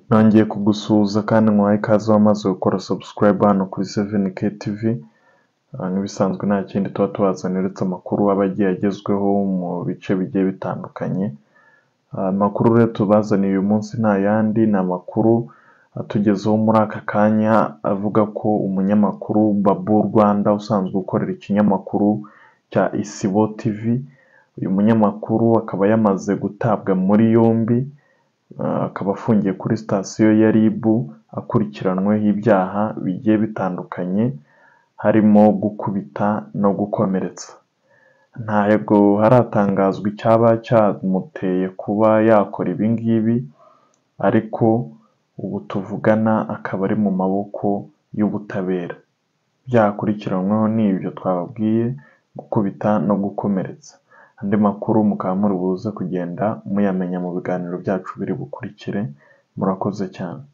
nongeye kugusuhuza kandi nkwahe ikaze wamaze gukora subscribe hano kuri 7k tv nk'ibisanzwe nta kindi tuba tubazanira uretse amakuru aba agiye agezweho mu bice bigiye bitandukanye amakuru rero tubazaniye uyu munsi nta yandi ni amakuru atugezeho muri aka kanya avuga ko umunyamakuru Babu Rwanda usanzwe ukorera ikinyamakuru cya Isibo TV uyu munyamakuru akaba yamaze gutabwa muri yombi akaba afungiye kuri sitasiyo ya RIB akurikiranweho ibyaha bigiye bitandukanye harimo gukubita no gukomeretsa ntabwo haratangazwa icyaba cyamuteye kuba yakora ibi ngibi ariko ubu tuvugana akaba ari mu maboko y'ubutabera ibyaha akurikiranyweho ni ibyo twababwiye gukubita no gukomeretsa andi makuru mukaba muri buze kugenda muyamenya mu biganiro byacu biri bukurikire murakoze cyane